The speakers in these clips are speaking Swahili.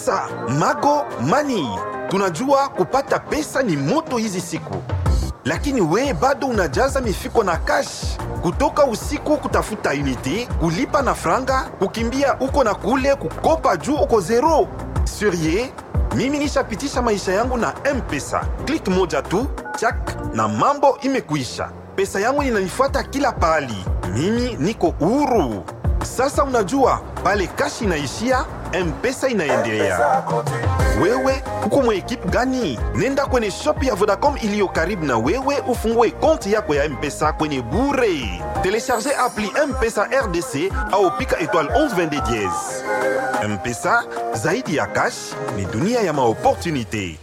M-Pesa, Mago Money. Tunajua kupata pesa ni moto hizi siku, lakini we bado unajaza mifuko na cash kutoka usiku kutafuta unity, kulipa na franga, kukimbia uko na kule, kukopa juu uko zero. Surie, mimi nishapitisha maisha yangu na M-Pesa. Klik moja tu chak na mambo imekuisha. Pesa yangu inanifuata kila pahali, mimi niko huru. Sasa unajua pale kashi inaishia, M-Pesa inaendelea. Wewe uko mwa ekipe gani? Nenda kwenye shop ya Vodacom iliyo karibu na wewe ufungue konti yako ya M-Pesa kwenye bure. Telecharge appli M-Pesa RDC au pika étoile 1122 dièse. M-Pesa zaidi ya cash ni dunia ya maopportunité.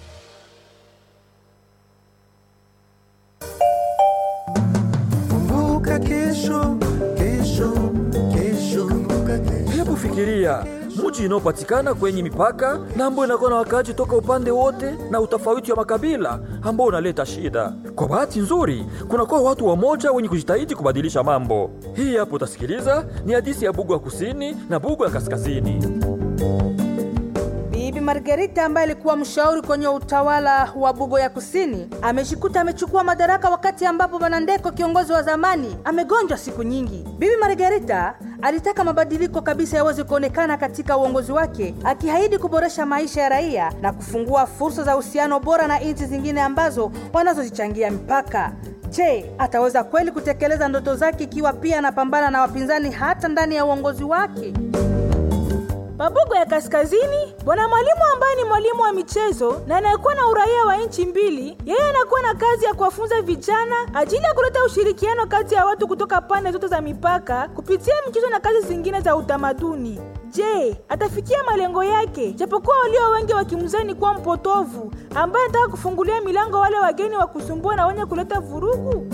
Kumbuka kesho, kesho, kesho. Kumbuka kesho. Hebu fikiria mji inaopatikana kwenye mipaka na ambao inakuwa na wakaaji toka upande wote na utofauti wa makabila ambao unaleta shida. Kwa bahati nzuri, kunakuwa watu wamoja wenye kujitahidi kubadilisha mambo. Hii hapo utasikiliza ni hadithi ya Bugu ya kusini na Bugu ya kaskazini. Bibi Margarita ambaye alikuwa mshauri kwenye utawala wa Bugo ya Kusini amejikuta amechukua madaraka wakati ambapo Bwana Ndeko kiongozi wa zamani amegonjwa siku nyingi. Bibi Margarita alitaka mabadiliko kabisa yaweze kuonekana katika uongozi wake, akiahidi kuboresha maisha ya raia na kufungua fursa za uhusiano bora na nchi zingine ambazo wanazozichangia mipaka. Je, ataweza kweli kutekeleza ndoto zake ikiwa pia anapambana na wapinzani hata ndani ya uongozi wake? Mabugo ya Kaskazini, bwana mwalimu ambaye ni mwalimu wa michezo na anayekuwa na uraia wa nchi mbili, yeye anakuwa na kazi ya kuwafunza vijana ajili ya kuleta ushirikiano kati ya watu kutoka pande zote za mipaka kupitia michezo na kazi zingine za utamaduni. Je, atafikia malengo yake? Japokuwa walio wengi wakimzani kuwa mpotovu ambaye anataka kufungulia milango wale wageni wa kusumbua na wenye kuleta vurugu.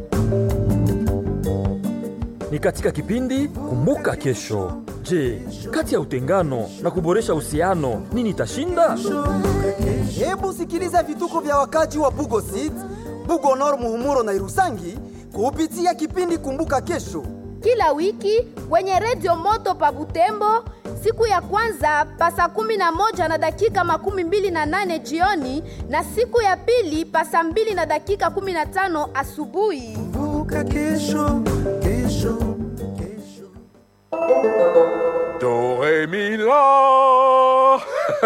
Ni katika kipindi Kumbuka Kesho. Je, kati ya utengano na kuboresha uhusiano nini itashinda? Hebu sikiliza vituko vya wakaji wa Bugo City, Bugo Nord, Muhumuro na Irusangi kupitia kipindi Kumbuka Kesho. kila wiki kwenye redio moto pa Butembo siku ya kwanza pa saa kumi na moja na dakika makumi mbili na nane jioni na siku ya pili pa saa mbili na dakika kumi na tano asubuhi. Kumbuka kesho, kesho, kesho. Doré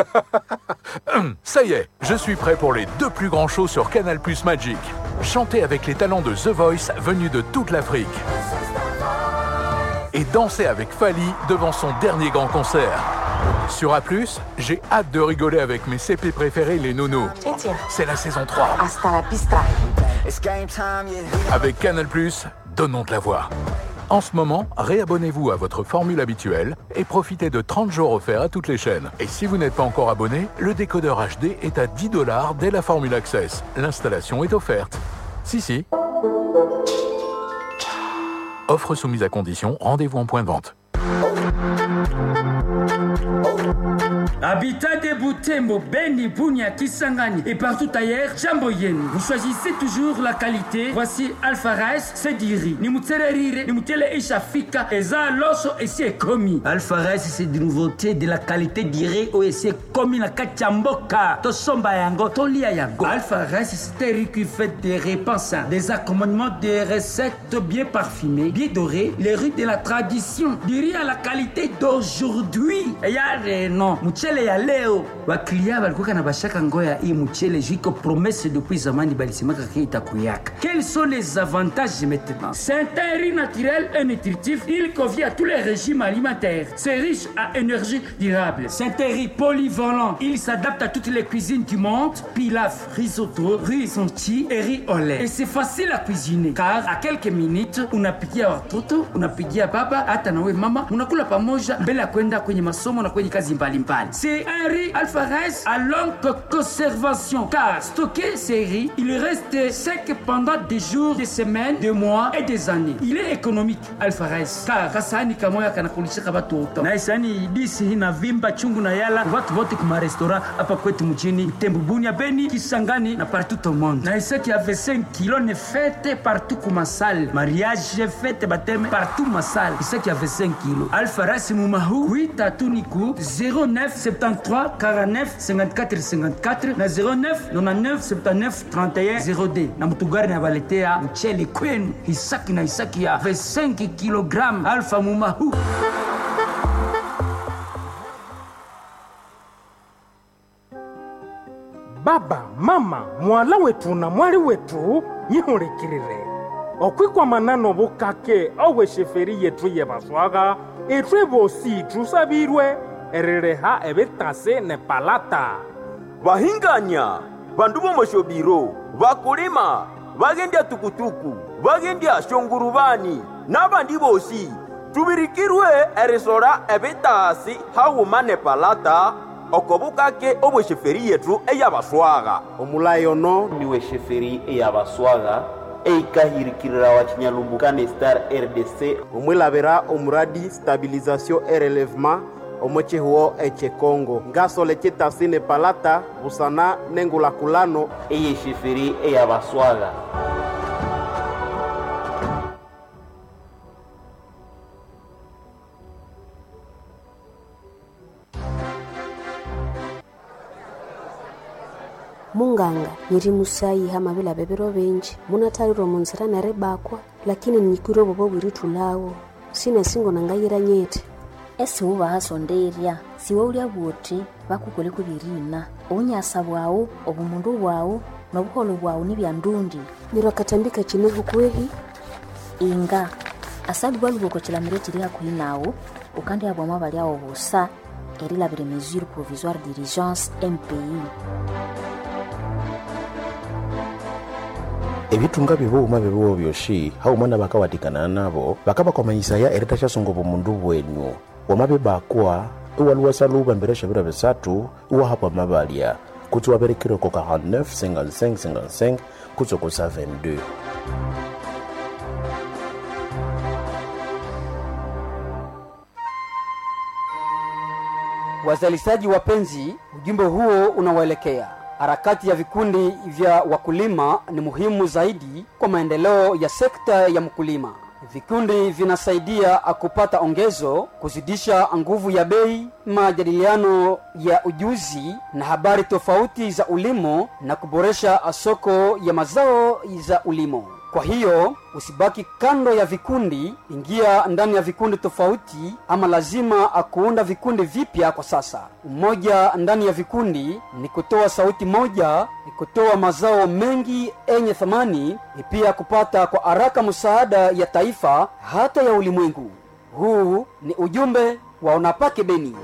Ça y est, je suis prêt pour les deux plus grands shows sur Canal Plus Magic. Chanter avec les talents de The Voice venus de toute l'Afrique. Et danser avec Fali devant son dernier grand concert. Sur A+, j'ai hâte de rigoler avec mes CP préférés, les nounous. C'est la saison 3. Hasta la pista. Avec Canal+, donnons de la voix. En ce moment, réabonnez-vous à votre formule habituelle et profitez de 30 jours offerts à toutes les chaînes. Et si vous n'êtes pas encore abonné, le décodeur HD est à 10 dollars dès la formule Access. L'installation est offerte. Si, si. Offre soumise à condition, rendez-vous en point de vente. Habitat de Butembo, Beni, Bunia, Kisangani et partout ailleurs, jambo yenu. Vous choisissez toujours la qualité. Voici Alpha Rice, Sediri. Ni mutele rire, ni mutele ishafika, eza loso et c'est commis. Alpha Rice, c'est des nouveautés de la qualité dirée ou c'est commis na kachamboka. Tosomba yango, tolia yango. Alpha Rice, c'est un riz qui fait des repas sains, des accommodements, des recettes bien parfumées, bien dorées, les riz de la tradition. Du riz à la qualité d'aujourd'hui. Et y a des noms. Mchele ya leo waklia walikuwa na bashaka ngoya hii mchele jiko promesse depuis zamani balisemaka ke itakuyaka. Quels sont les avantages maintenant C'est un riz naturel et nutritif. Il convient à tous les régimes alimentaires. C'est riche à énergie durable. C'est un riz polyvalent. Il s'adapte à toutes les cuisines du monde. Pilaf, risotto, riz sonti et riz au lait. Et c'est facile à cuisiner car à quelques minutes unapikia watoto, unapikia baba, hata nawe mama, unakula pamoja mbele ya kwenda kwenye masomo na kwenye kazi mbalimbali. C'est un riz alpha rice à longue conservation car stocké ces riz, il reste sec pendant des jours, des semaines, des mois et des années. Il est économique alpha rice car kasani kamoya kanakulishika watoto na isani disi inavimba chungu na yala watu wote kuma restaurant hapa kwetu mjini Butembo, Bunia, Beni, Kisangani na partout au monde. Na isaki avait 5 kilos ne fête partout kuma salle. Mariage fête baptême partout ma salle. Isaki avait 5 kilos. Alpha rice mumahu 8 atuniku 09 73 49 54 54 na 09 99 79 31 0d na mutugari na baletea mchele kwenu hisaki na hisaki ya 25 kg alfa mumahu baba mama mwala wetu na mwali wetu nyihulikilile okwikwamana nobukake owe sheferi yetu yebaswaga etwe bosi tusabirwe erileha ebitase ne palata bahinganya bandu bomoshobiro bakulima bagendya tukutuku bagendya shongurubani n'abandi bosi tubirikirwe erisora ebitaasi hawuma ne palata okobukake obwesheferi yetu eyabaswaga omulayi ono niwe sheferi eyabaswaga eikahirikirira wa chinyalumbuka star rdc omwilabira omuradi stabilization e relevement omochihuo echekongo ngasole chitasi ne palata busana nengulakulano eye sheferi eyabaswaga munganga nyiri musayi hama bila bebero benji munatalirwa munzira nere bakwa lakini nikwire bobo bwiritulawo sina singo nangayira nyete esi ubahasonderya siwe ulya bwoti bakukoleko birina obunyasa bwawu obumundu bwawu nobuholo bwawu ni bya ndundi nirwa katambika chinehu kwehi inga asali bwaluboko chilamiro chili hakuhi nawu ukandi abwamo balyawo busa erilabire mesure provisoire d'urgence mpi ebitunga bibuuma bibuwo byoshi hauma nabakawatikana nabo bakabakomanyisaya erita shasongo bumundu bwenyu wamabe bakwa iwaluwasa luba mbere shabira bisatu iwahapwa mabalya kutsi waberekire ko 49 55 55 kutsi kusa 22 Wazalishaji wapenzi, ujumbe huo unawaelekea. Harakati ya vikundi vya wakulima ni muhimu zaidi kwa maendeleo ya sekta ya mkulima. Vikundi vinasaidia kupata ongezo, kuzidisha nguvu ya bei, majadiliano ya ujuzi na habari tofauti za ulimo na kuboresha soko ya mazao za ulimo. Kwa hiyo usibaki kando ya vikundi, ingia ndani ya vikundi tofauti, ama lazima kuunda vikundi vipya kwa sasa. Umoja ndani ya vikundi ni kutoa sauti moja, ni kutoa mazao mengi yenye thamani, ni pia kupata kwa haraka msaada ya taifa hata ya ulimwengu. Huu ni ujumbe wa Unapake Beni.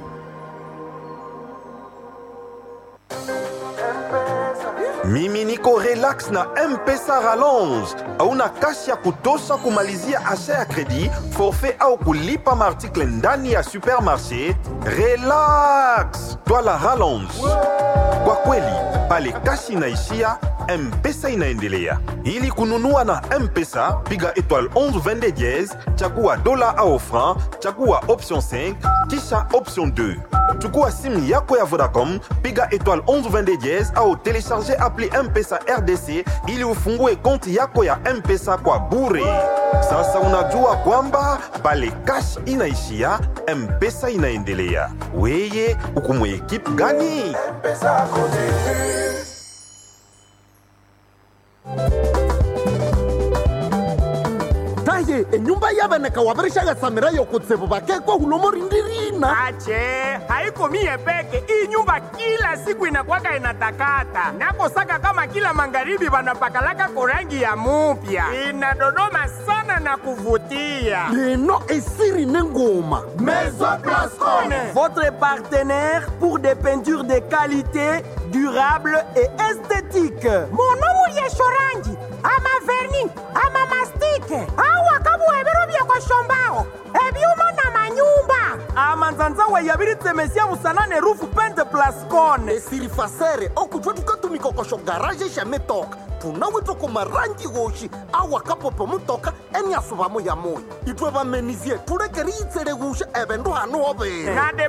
mimi niko relax na mpesa rallonge hauna kashi ya kutosha kumalizia asha ya kredi forfait au kulipa maartikle ndani ya supermarché relax twala rallonge kwa kweli pale kashi inaishia mpesa inaendelea ili kununua na mpesa piga étoile 11 22 diez chagua dola au franc chagua option 5 kisha option 2 chukua simu yako ya vodacom piga étoile 11 22 diez au telecharge appli mpesa rdc ili ufungue konti yako ya mpesa kwa bure sasa unajua kwamba pale kash inaishia mpesa inaendelea weye ukumwe ekipe gani mpesa taye enyumba yaveneka wavirishagatsamira yokutsivu vakekwa hulomorindirina ache haiko mie peke hii nyumba kila siku inakwaka inatakata nakosaka kama kila magharibi vanapakalaka korangi ya mupya inadodoma sana na kuvutia leno esiri nengoma Maison Blascone. Votre partenaire pour des peintures de qualité, durable et esthétique. monomu lyeshorangi ama verni ama mastike awa kabuhebero byekoshombaho ebyuma na manyumba amanzanzawe yabiritsemesia musanane rufu pente plascone esiri fasere okutwa tukatumikokosho garaje shametoka tunawitwa kumarangi goshi awa kapopo mutoka eniasuvamo ya moyo itwe vamenizie tulekeri itsele gusha evendu hanu overe na depase ya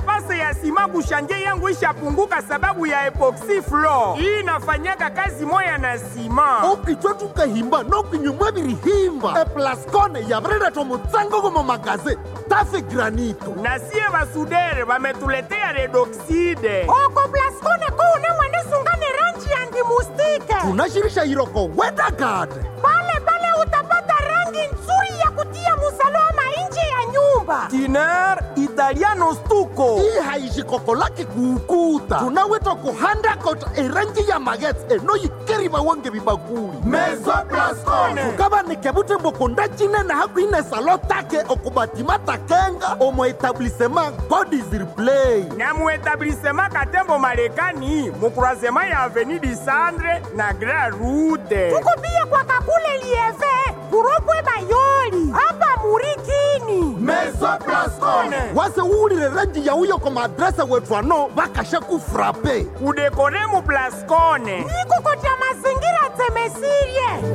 ya sima kushanje yangu ishapunguka sababu ya epoxy floor. Hii inafanyaka kazi moya na sima. okichwa tukahimba nokinyumwa birihimba eplascone yabrera mutsango gomo magaze tafe granito Na sie basudere bametuletea redoxide. oko plaskone kuune mwende sungane ranji ya ndimustike tunashirisha iroko wedagade pale pale utapata rangi nzuri ya kutia musalama nje ya nyumba tiner italiano stuko hii haishikokolaki kuukuta tunaweta kuhanda kota erangi ya magets enoyikeriba wange bibakuli Mezo Plascone. tukaba nikebute mbokunda cinene hakuine salo take okubatima takenga omo etablissement god is replay na muetablissema katembo marekani mukurasema ya aveni disandre na grand route tukubie kwa kakule lieve kuropwe bayoli hapa murikini Mezo Plascone. wase uwulile rangi ya uyo koma adrese wetu ano bakasha kufrape kudekore mu Plascone. nikukotya mazingira temesirie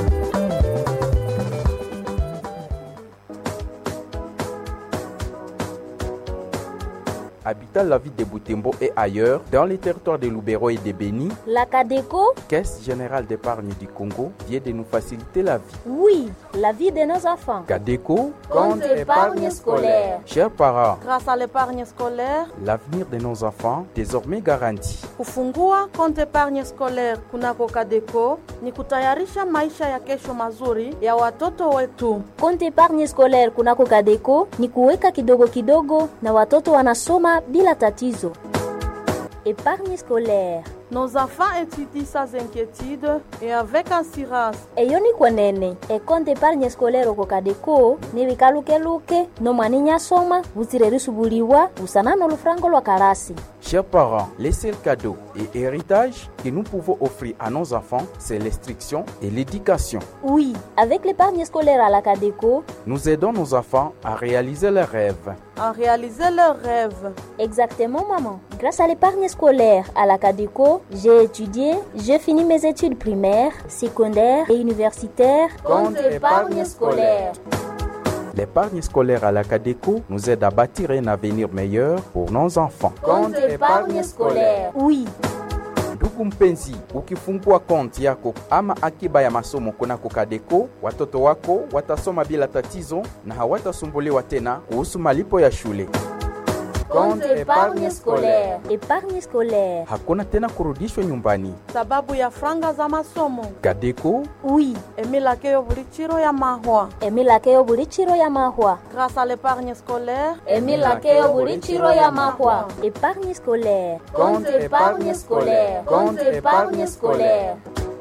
Habitant la ville de Boutembo et ailleurs, dans les territoires de Loubero et de Béni, La Cadeco, Caisse générale d'épargne du Congo vient de nous faciliter la vie. oui, la vie de nos enfants. Cadeco, Compte épargne scolaire. Chers parents, Grâce à l'épargne scolaire, l'avenir de nos enfants désormais garanti. kufungua konti épargne scolaire kunako Kadeco ni kutayarisha maisha ya kesho mazuri ya watoto wetu. Konti épargne scolaire kunako Kadeco ni kuweka kidogo kidogo na watoto wanasoma bila tatizo. Épargne scolaire. Nos enfants étudient sans inquiétude et avec assurance. eyo ni kwenene ekonte épargne scolaire oko Kadeco ni bikalukeluke nomwani nyasoma butsire risubuliwa busana n'olufurango lwa kalasi Chers parents, les seuls cadeaux et héritages que nous pouvons offrir à nos enfants, c'est l'instruction et l'éducation. oui avec l'épargne scolaire à la Cadeco Nous aidons nos enfants à réaliser leurs rêves. À réaliser leurs rêves. Exactement, maman. Grâce à l'épargne scolaire à la Cadeco, j'ai étudié, j'ai fini mes études primaires, secondaires et universitaires. Compte épargne scolaire. L'épargne scolaire à la Cadeco nous aide à bâtir un avenir meilleur pour nos enfants. Compte épargne scolaire. Oui. ndugu mpenzi ukifungua konti yako ama akiba ya masomo kunako Kadeco, watoto wako watasoma bila tatizo na hawatasumbuliwa tena kuhusu malipo ya shule. Compte épargne scolaire. Épargne scolaire. Hakuna tena kurudishwa nyumbani. Sababu ya franga za masomo. Kadeco Oui. Emilakeyo buli chiro ya mahwa. Emilakeyo buli chiro ya mahwa. Grâce à l'épargne scolaire. Emilakeyo buli chiro ya mahwa. Épargne scolaire. Compte épargne scolaire. Compte épargne scolaire.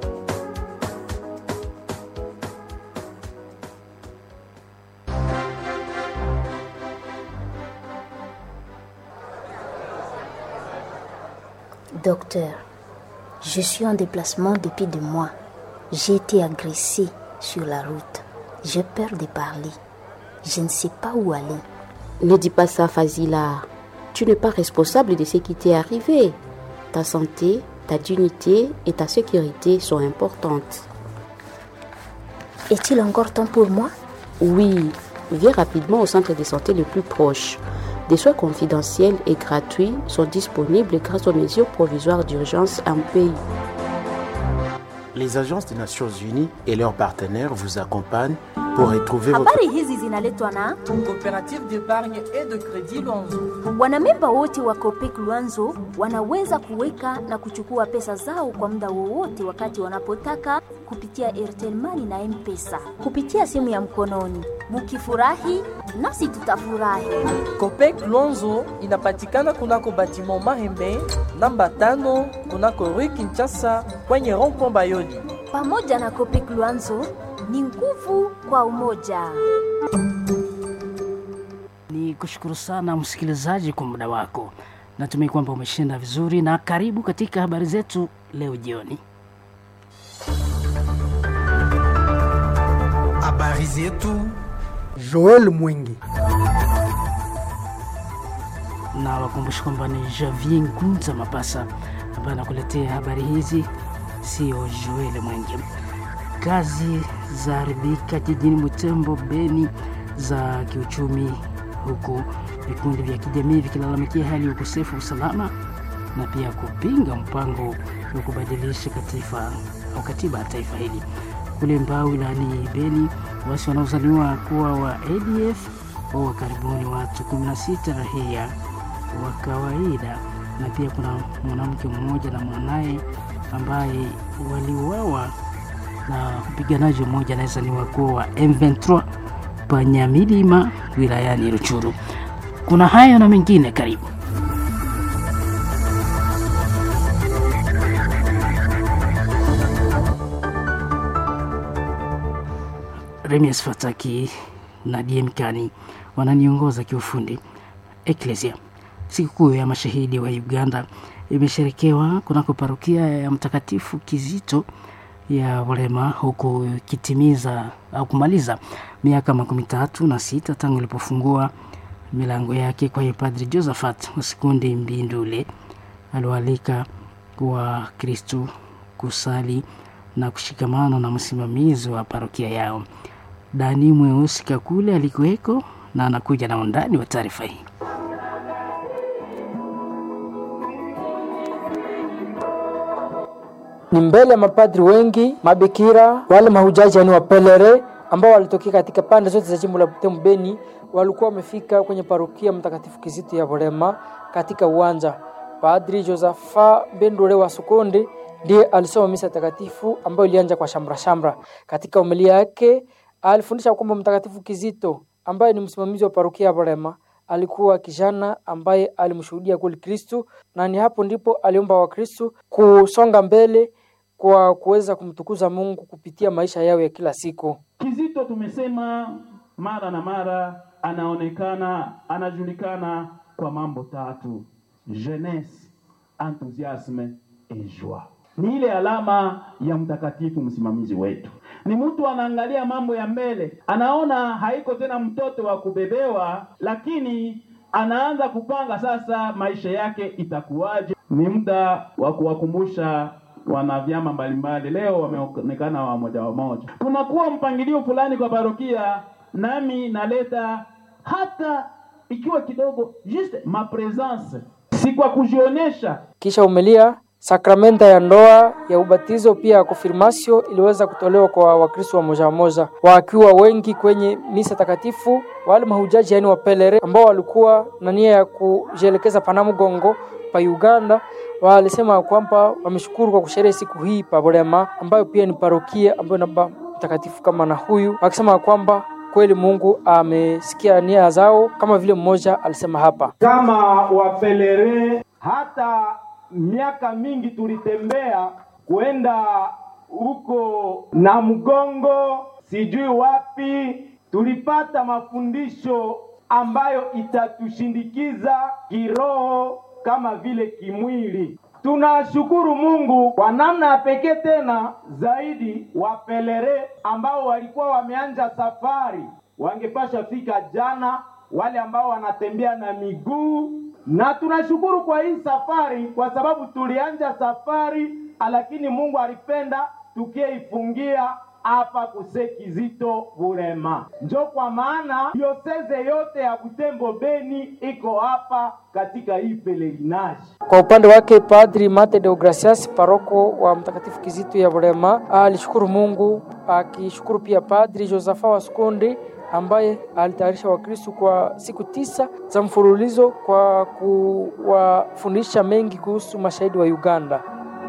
Docteur, je suis en déplacement depuis deux mois. J'ai été agressée sur la route. J'ai peur de parler. Je ne sais pas où aller. Ne dis pas ça, Fazila. Tu n'es pas responsable de ce qui t'est arrivé. Ta santé, ta dignité et ta sécurité sont importantes. Est-il encore temps pour moi Oui, viens rapidement au centre de santé le plus proche. Des soins confidentiels et gratuits sont disponibles grâce aux mesures provisoires d'urgence en pays. Les agences des Nations Unies et leurs partenaires vous accompagnent pour retrouver votre... habari hizi zinaletwa na coopérative d'épargne et de crédit Lonzo. wanamemba wote wa Copec Luanzo wanaweza kuweka na kuchukua pesa zao kwa muda wowote wakati wanapotaka kupitia Airtel Money na M-Pesa kupitia simu ya mkononi. Mukifurahi nasi tutafurahi. Copec Lonzo inapatikana kunako batiment Mahembe namba tano kunako Rue Kinshasa kwenye rond-point Bayoli. Pamoja na Copec Luanzo ni nguvu kwa umoja. Ni kushukuru sana msikilizaji kwa muda wako. Natumai kwamba umeshinda vizuri, na karibu katika habari zetu leo jioni. Habari zetu Joel Mwingi. na wakumbusha kwamba ni Javier Ngunza Mapasa ambaye anakuletea habari hizi, sio Joel Mwenge. Kazi za haribika jijini Butembo, Beni za kiuchumi, huku vikundi vya kijamii vikilalamikia hali ya ukosefu wa usalama na pia kupinga mpango wa kubadilisha katiba au katiba ya taifa hili. Kule Mbao wilayani Beni, wasi wanaozaliwa kuwa wa ADF waua karibuni watu 16 raia wa kawaida, na pia kuna mwanamke mmoja na mwanaye ambaye waliuawa na mpiganaji mmoja anayezaniwa kuwa wa M23 Panyamilima wilayani Ruchuru. Kuna hayo na mengine, karibu. Remias Fataki na Diemkani wananiongoza kiufundi. Eklesia, sikukuu ya mashahidi wa Uganda imesherekewa kunako parokia ya Mtakatifu Kizito ya Walema, huku ikitimiza au kumaliza miaka makumi tatu na sita tangu ilipofungua milango yake. Kwa hiyo Padri Josephat Wasikundi Mbindule aliwaalika wa Kristu kusali na kushikamana na msimamizi wa parokia yao. Dani Mweusi Kakule alikuweko na anakuja na undani wa taarifa hii. ni mbele ya mapadri wengi, mabikira, wale mahujaji yani wapelere ambao walitokea katika pande zote za jimbo la Butembo Beni, walikuwa wamefika kwenye parokia Mtakatifu Kizito ya Borema katika uwanja. Padri Josafa Bendule wa Sukonde ndiye alisoma misa takatifu ambayo ilianza kwa shamra shamra. Katika homilia yake alifundisha kwamba Mtakatifu Kizito ambaye ni msimamizi wa parokia ya Borema alikuwa kijana ambaye alimshuhudia kweli Kristu, na ni hapo ndipo aliomba Wakristu kusonga mbele kwa kuweza kumtukuza Mungu kupitia maisha yao ya kila siku. Kizito tumesema mara na mara, anaonekana anajulikana kwa mambo tatu: jeunesse, enthousiasme et joie. Ni ile alama ya mtakatifu msimamizi wetu. Ni mtu anaangalia mambo ya mbele, anaona haiko tena mtoto wa kubebewa, lakini anaanza kupanga sasa maisha yake itakuwaje. Ni muda wa kuwakumbusha wana vyama mbalimbali, leo wameonekana wamoja wamoja, kunakuwa mpangilio fulani kwa parokia, nami naleta hata ikiwa kidogo, juste ma presence, si kwa kujionyesha. Kisha umelia sakramenta ya ndoa ya ubatizo pia ya konfirmasio iliweza kutolewa kwa Wakristo wa moja moja wakiwa wengi kwenye misa takatifu. Wale mahujaji yani wapelere ambao walikuwa na nia ya kujielekeza Panamugongo pa Uganda walisema kwamba wameshukuru kwa kusherehe siku hii pa Bulema, ambayo pia ni parokia ambayo inaba mtakatifu kama na huyu, wakisema kwamba kweli Mungu amesikia nia zao, kama vile mmoja alisema hapa kama wapelere hata miaka mingi tulitembea kwenda huko na mgongo sijui wapi, tulipata mafundisho ambayo itatushindikiza kiroho kama vile kimwili. Tunashukuru Mungu kwa namna ya pekee tena zaidi, wapelere ambao walikuwa wameanja safari wangepasha fika jana, wale ambao wanatembea na miguu na tunashukuru kwa hii safari kwa sababu tulianja safari, lakini Mungu alipenda tukieifungia hapa kuse Kizito Bulema. Njo kwa maana dioseze yote ya Butembo Beni iko hapa katika hii pelerinage. Kwa upande wake Padri Mate Deogracias, paroko wa Mtakatifu Kizito ya Bulema, alishukuru Mungu akishukuru pia Padri Josafa wa Sukundi ambaye alitayarisha Wakristu kwa siku tisa za mfululizo kwa kuwafundisha mengi kuhusu mashahidi wa Uganda.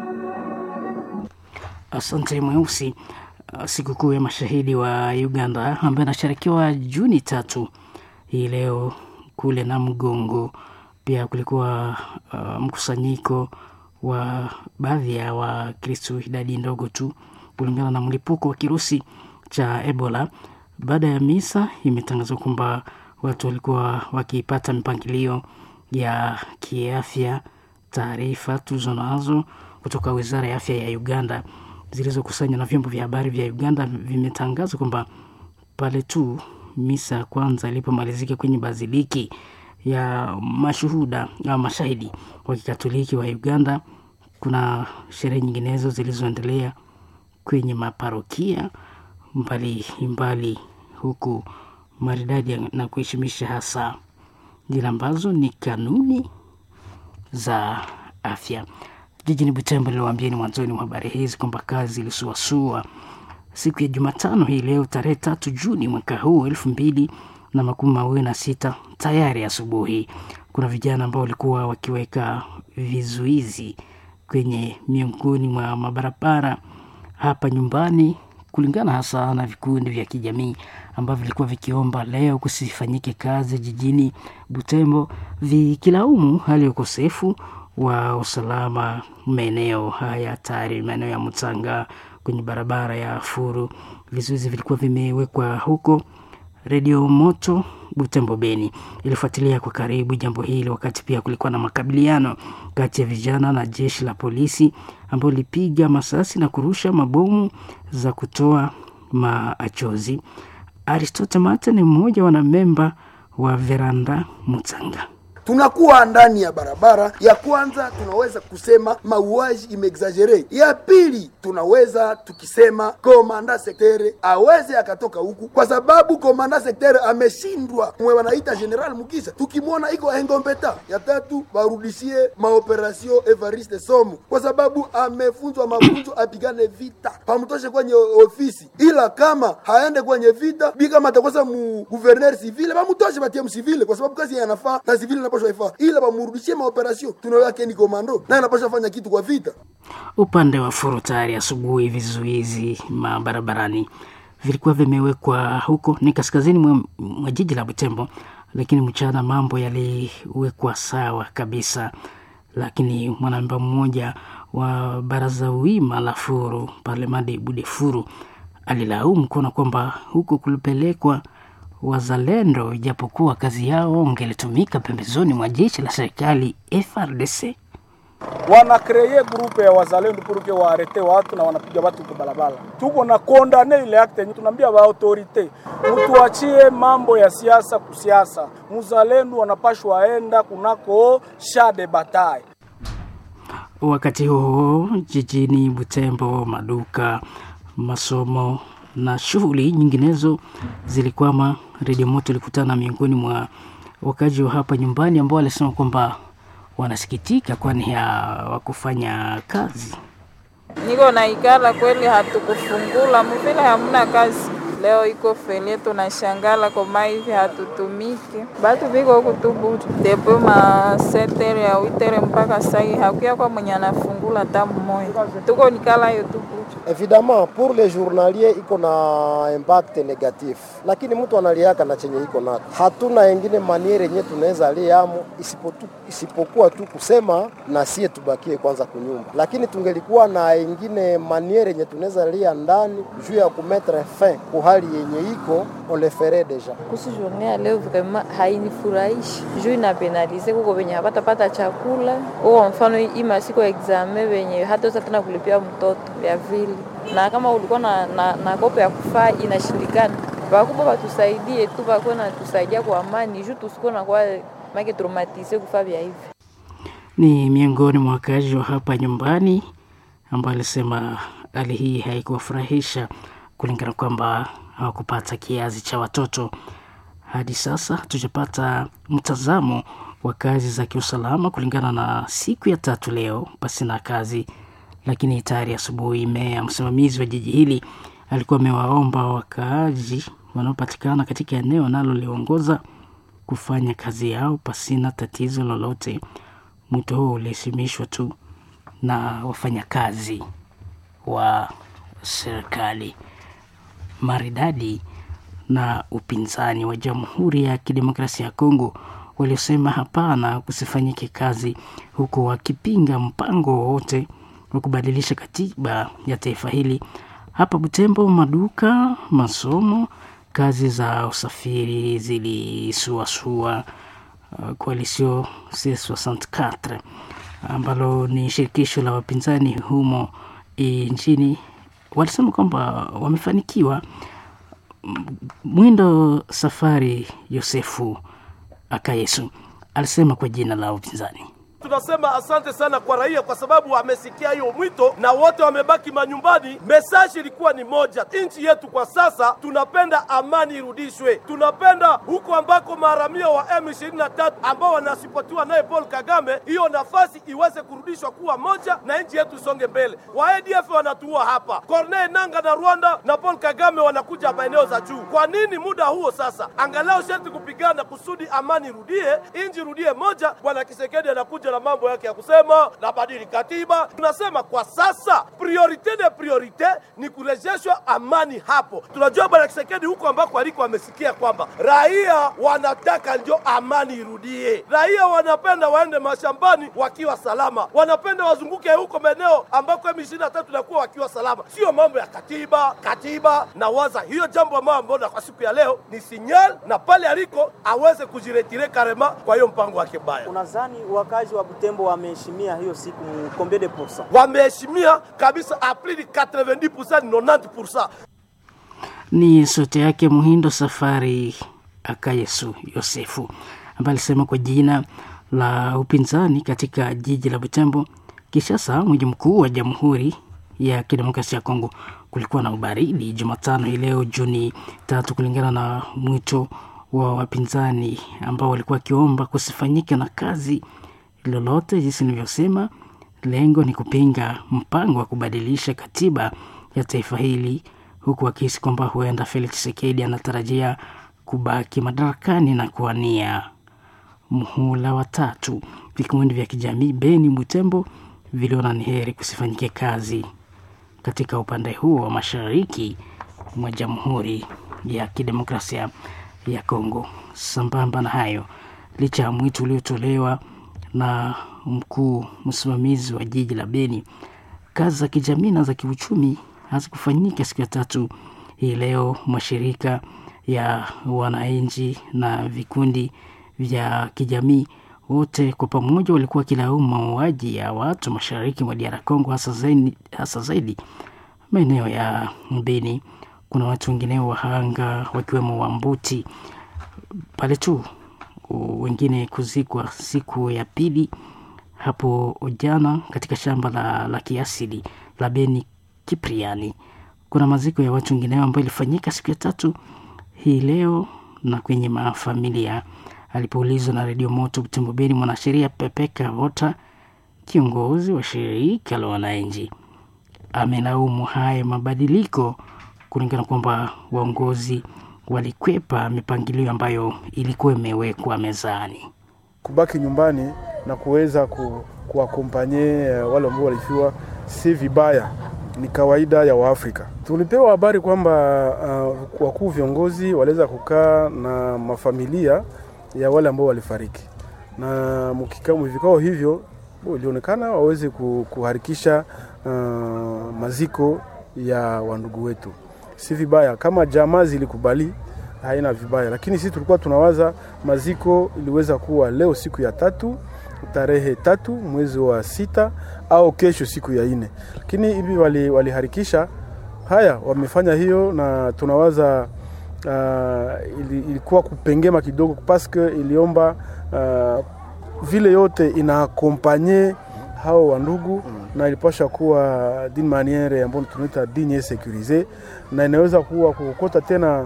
Asante Mweusi. Sikukuu ya mashahidi wa Uganda ambayo inasherekewa Juni tatu hii leo kule na Mgongo. Pia kulikuwa uh, mkusanyiko wa baadhi ya Wakristu, idadi ndogo tu kulingana na mlipuko wa kirusi cha Ebola. Baada ya misa imetangazwa kwamba watu walikuwa wakipata mipangilio ya kiafya. Taarifa tuzo nazo kutoka wizara ya afya ya Uganda zilizokusanywa na vyombo vya habari vya Uganda vimetangaza kwamba pale tu misa ya kwanza ilipomalizika kwenye baziliki ya mashuhuda au mashahidi wa kikatoliki wa Uganda, kuna sherehe nyinginezo zilizoendelea kwenye maparokia mbali mbali huku maridadi na kuheshimisha hasa zile ambazo ni kanuni za afya. Jijini Butembo niliwaambieni mwanzoni mwa habari hizi kwamba kazi ilisuasua siku ya Jumatano hii leo tarehe tatu Juni mwaka huu elfu mbili na makumi mawili na sita. Tayari asubuhi kuna vijana ambao walikuwa wakiweka vizuizi kwenye miongoni mwa mabarabara hapa nyumbani, kulingana hasa na vikundi vya kijamii ambavyo vilikuwa vikiomba leo kusifanyike kazi jijini Butembo, vikilaumu hali ya ukosefu wa usalama maeneo haya hatari, maeneo ya Mutanga kwenye barabara ya Furu. Vizuizi vilikuwa vimewekwa huko. Redio Moto Butembo Beni ilifuatilia kwa karibu jambo hili, wakati pia kulikuwa na makabiliano kati ya vijana na jeshi la polisi ambao lilipiga masasi na kurusha mabomu za kutoa machozi. Aristote Mate ni mmoja wa wanamemba wa Veranda Mutanga. tunakuwa ndani ya barabara. Ya kwanza tunaweza kusema mauaji imeexagere. Ya pili tunaweza tukisema komanda sektere aweze akatoka huku, kwa sababu komanda sektere ameshindwa, mwe wanaita general Mukisha, tukimwona iko engombeta. Ya tatu warudishie maoperasio Evariste Somo, kwa sababu amefunzwa mafunzo apigane vita, pamtoshe kwenye ofisi, ila kama haende kwenye vita bi kama atakosa mu guverner civile bamutoshe batie msivile, kwa sababu kazi yanafaa na civile inapaswa ifaa, ila bamurudishie maoperasio. Tunawake ni komando na inapaswa fanya kitu kwa vita. Upande wa Furu tayari asubuhi vizuizi mabarabarani vilikuwa vimewekwa huko ni kaskazini mwa, mwa jiji la Butembo, lakini mchana mambo yaliwekwa sawa kabisa. Lakini mwanamemba mmoja wa baraza wima la Furu Parlemadi Bude Furu alilaumu kuona kwamba huko kulipelekwa wazalendo, ijapokuwa kazi yao ungelitumika pembezoni mwa jeshi la serikali FRDC. wanakreye grupe ya wazalendo puruke waarete watu na wanapiga watu kwa barabara. Tuko na kondane ile akte yenye tunaambia ba autorite mtuachie mambo ya siasa kusiasa, muzalendo wanapashwa waenda kunako shade batai. Wakati huo jijini Butembo, maduka, masomo na shughuli nyinginezo zilikwama. Redio Moto ilikutana miongoni mwa wakazi wa hapa nyumbani ambao walisema kwamba wanasikitika kwani hawakufanya kazi. Niko na ikala kweli, hatukufungula muvile, hamuna kazi leo iko felie, tunashangala koma hivi hatutumiki, batu biko huku tu butu depo ma setere ya witere mpaka sai hakuya kwa mwenye anafungula hata mmoja, tuko nikala hiyo tu butu. Evidemment pour les journaliers iko na impact negatif, lakini mtu analiaka na chenye iko nacho. Hatuna engine maniere yenye tunaweza liamo isipotu, isipokuwa tu kusema na sie tubakie kwanza kunyumba, lakini tungelikuwa na engine maniere yenye tunaweza lia ndani juu ya kumetre fin ku hali yenye iko on le ferait deja. kuhusu journée ya leo vraiment hainifurahishi juu inapenalize kuko venye hapatapata chakula uko mfano hii masiku ya examen venye hataweza tena kulipia mtoto ya vile na kama ulikuwa na, na, na kopo ya kufaa inashindikana vakubwa watusaidie tu vakuwa natusaidia kwa amani juu tusikuwa nakuwa make traumatize kufaa vya hivi Ni miongoni mwa wakazi wa hapa nyumbani ambao alisema hali hii haikuwafurahisha kulingana kwamba hawakupata kiazi cha watoto. Hadi sasa hatujapata mtazamo wa kazi za kiusalama kulingana na siku ya tatu leo pasi na kazi, lakini tayari asubuhi meya msimamizi wa jiji hili alikuwa amewaomba wakaaji wanaopatikana katika eneo analoliongoza kufanya kazi yao pasina tatizo lolote. Mwito huo ulihisimishwa tu na wafanyakazi wa serikali maridadi na upinzani wa Jamhuri ya Kidemokrasia ya Kongo waliosema hapana kusifanyike kazi, huku wakipinga mpango wowote wa kubadilisha katiba ya taifa hili. Hapa Butembo, maduka, masomo, kazi za usafiri zilisuasua. Uh, Coalition C64 ambalo ni shirikisho la wapinzani humo e, nchini walisema kwamba wamefanikiwa. M- Mwindo Safari Yosefu Akayesu alisema kwa jina la upinzani Tunasema asante sana kwa raia kwa sababu wamesikia hiyo mwito na wote wamebaki manyumbani. Mesaji ilikuwa ni moja, nchi yetu kwa sasa tunapenda amani irudishwe, tunapenda huko ambako maharamia wa M23 ambao wanasipotiwa naye Paul Kagame, hiyo nafasi iweze kurudishwa kuwa moja na nchi yetu isonge mbele. Wa ADF wanatuua hapa, Corneille Nanga na Rwanda na Paul Kagame wanakuja maeneo za juu. Kwa nini muda huo sasa? Angalau sharti kupigana kusudi amani irudie, nchi irudie moja. Bwana Kisekedi anakuja na mambo yake ya kusema nabadili katiba. Tunasema kwa sasa priorite de priorite ni kurejeshwa amani hapo. Tunajua bwana Kisekedi huko ambako aliko amesikia kwamba raia wanataka ndio amani irudie, raia wanapenda waende mashambani wakiwa salama, wanapenda wazunguke huko maeneo ambako M23 inakuwa wakiwa salama, sio mambo ya katiba katiba. Na waza hiyo jambo ambayo mbona kwa siku ya leo ni sinyal, na pale aliko aweze kujiretire karema kwa hiyo mpango wake baya. Unadhani wakazi wa Butembo wameheshimia hiyo siku combien de pourcent? Wameheshimia kabisa apli 90% 90%. Ni sauti yake Muhindo Safari Akayesu Yosefu ambaye alisema kwa jina la upinzani katika jiji la Butembo. Kishasa, mji mkuu wa Jamhuri ya Kidemokrasia ya Kongo, kulikuwa na ubaridi Jumatano hii leo Juni tatu, kulingana na mwito wa wapinzani ambao walikuwa wakiomba kusifanyike na kazi lolote. Jinsi nilivyosema, lengo ni kupinga mpango wa kubadilisha katiba ya taifa hili, huku wakihisi kwamba huenda Felix Tshisekedi anatarajia kubaki madarakani na kuwania muhula wa tatu. Vikundi vya kijamii Beni, Butembo viliona ni heri kusifanyike kazi katika upande huo wa mashariki mwa Jamhuri ya Kidemokrasia ya Kongo. Sambamba na hayo, licha ya mwito uliotolewa na mkuu msimamizi wa jiji la Beni, kazi za kijamii na za kiuchumi hazikufanyika siku ya tatu hii leo. Mashirika ya wananchi na vikundi vya kijamii wote kwa pamoja walikuwa wakilaumu mauaji ya watu mashariki mwa DR Congo, hasa zaidi, hasa zaidi maeneo ya Beni. Kuna watu wengine wahanga wakiwemo Wambuti pale tu, wengine kuzikwa siku ya pili hapo jana katika shamba la, la kiasili la Beni Kipriani. Kuna maziko ya watu wengineo ambayo ilifanyika siku ya tatu hii leo na kwenye mafamilia. Alipoulizwa na redio Moto Butembo Beni, mwanasheria Pepe Kavota, kiongozi wa shirika la wananchi, amelaumu haya mabadiliko kulingana kwamba waongozi walikwepa mipangilio ambayo ilikuwa imewekwa mezani. Kubaki nyumbani na kuweza ku, kuwakompanye wale ambao walifiwa si vibaya, ni kawaida ya Waafrika. Tulipewa habari kwamba uh, wakuu viongozi waliweza kukaa na mafamilia ya wale ambao walifariki, na vikao hivyo ilionekana waweze kuharikisha uh, maziko ya wandugu wetu. Si vibaya kama jamaa zilikubali, haina vibaya, lakini sisi tulikuwa tunawaza maziko iliweza kuwa leo siku ya tatu tarehe tatu mwezi wa sita au kesho siku ya nne, lakini hivi waliharikisha wali haya, wamefanya hiyo na tunawaza uh, ilikuwa kupengema kidogo paske iliomba uh, vile yote inaakompanye hao wandugu mm. na ilipasha kuwa d'une maniere ambayo tunaita digne securise, na inaweza kuwa kukota tena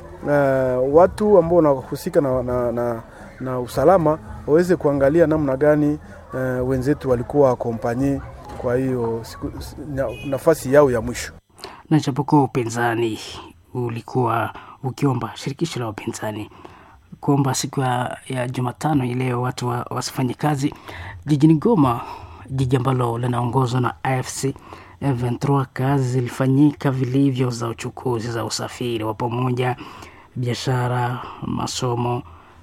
uh, watu ambao wanahusika na, na, na, na usalama waweze kuangalia namna gani uh, wenzetu walikuwa akompanye kwa hiyo na, nafasi yao ya mwisho. Na japokuwa upinzani ulikuwa ukiomba shirikisho la upinzani kuomba siku ya, ya Jumatano ileo watu wa, wasifanye kazi jijini Goma, jiji ambalo linaongozwa na AFC M23, kazi zilifanyika vilivyo za uchukuzi, za usafiri wa pamoja, biashara, masomo.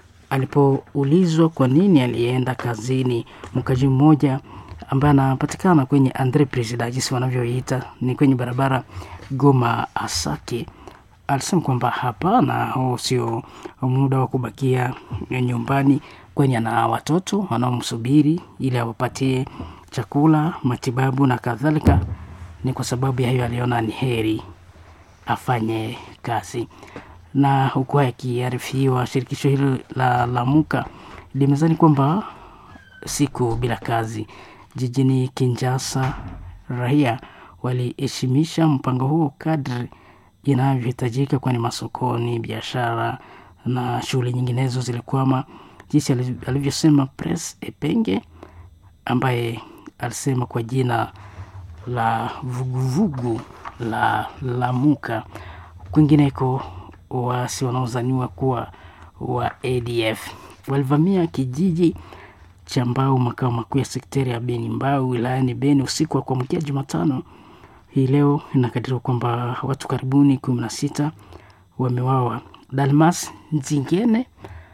Alipoulizwa kwa nini alienda kazini, mkaji mmoja ambaye anapatikana kwenye Andre President, jinsi wanavyoita ni kwenye barabara Goma Asake, alisema kwamba hapana, huu sio muda wa kubakia nyumbani, kwani ana watoto wanaomsubiri ili awapatie chakula, matibabu na kadhalika. Ni kwa sababu ya hiyo aliona ni heri afanye kazi. Na huku akiarifiwa, shirikisho hilo la Lamuka limezani kwamba siku bila kazi jijini Kinshasa. Raia waliheshimisha mpango huo kadri inavyohitajika, kwani masokoni, biashara na shughuli nyinginezo zilikwama, jinsi alivyosema Pres Epenge ambaye alisema kwa jina la vuguvugu la Lamuka. Kwingineko, waasi wanaozaniwa kuwa wa ADF walivamia kijiji cha Mbau, makao makuu ya sekteri ya Beni Mbau wilayani Beni usiku wa kuamkia Jumatano hii leo. Inakadiriwa kwamba watu karibuni kumi na sita wamewawa. Dalmas Nzingene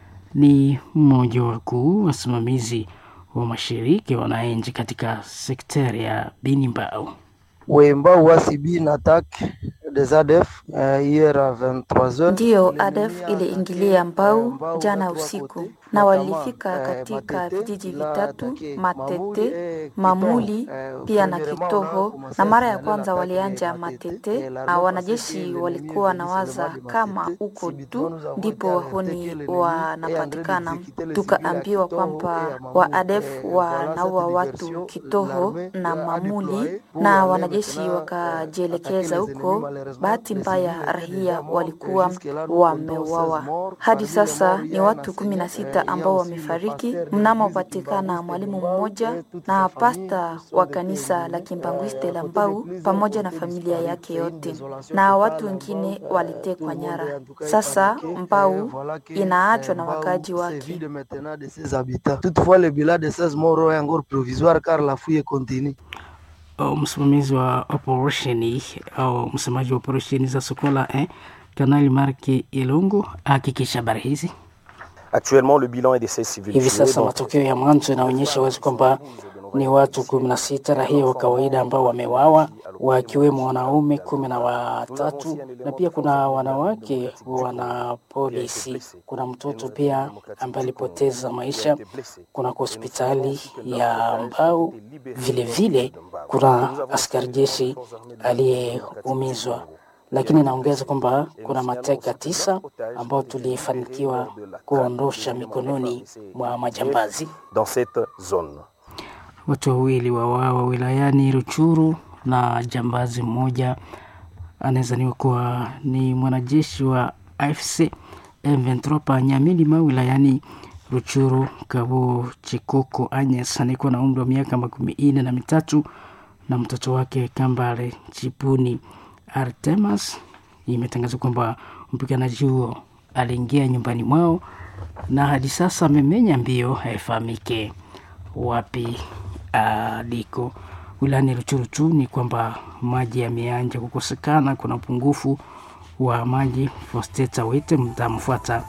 ni mmoja wa wakuu wasimamizi wa mashiriki wananchi katika sekteri ya Beni Mbau. wemba wasibi na attaque des ADF uh, hier à 23h. Ndiyo, ADF iliingilia Mbau jana usiku na walifika katika vijiji vitatu Matete, Mamuli pia na Kitoho, na mara ya kwanza walianja Matete na wanajeshi walikuwa na waza kama uko tu ndipo wahuni wanapatikana. Tukaambiwa kwamba wa ADF wanaua watu Kitoho na Mamuli na wanajeshi wakajielekeza huko. Bahati mbaya raia walikuwa wameuawa. Hadi sasa ni watu kumi na sita ambao wamefariki, mnamopatikana mwalimu mmoja na pasta wa kanisa la Kimbangwiste la Mbau pamoja na familia yake yote, na watu wengine walitekwa nyara. Sasa Mbau inaachwa na wakaji wake. Toutefois, le bilan de 16 morts est encore provisoire car la fouille continue. msimamizi wa operesheni au msemaji wa operesheni za Sokola eh, Kanali Marke Ilungu ahakikisha habari hizi. Actuellement, le bilan est de 16 civils. Hivi tués, sasa dont matokeo ya mwanzo yanaonyesha wazi kwamba ni watu kumi na sita raia wa kawaida ambao wamewawa wakiwemo wanaume kumi na watatu na pia kuna wanawake wana polisi. Kuna mtoto pia ambaye alipoteza maisha kuna hospitali ya Mbau. Vile vile kuna askari jeshi aliyeumizwa, lakini naongeza kwamba kuna mateka tisa ambao tulifanikiwa kuondosha mikononi mwa majambazi. dans cette zone. Watu wawili wawawa wilayani Ruchuru na jambazi mmoja anawezaniwa kuwa ni mwanajeshi wa AFC M23 pa Nyamilima wilayani Ruchuru. Kabo Chikoko Agnes anayekuwa na umri wa miaka makumi ine na mitatu na mtoto wake Kambale Chipuni Artemas. Imetangazwa kwamba mpiganaji huo aliingia nyumbani mwao na hadi sasa amemenya mbio, haifahamike wapi aliko. Wilayani Ruchuru tu ni kwamba maji yameanja kukosekana, kuna upungufu wa maji. Fosteta Wite mtamfuata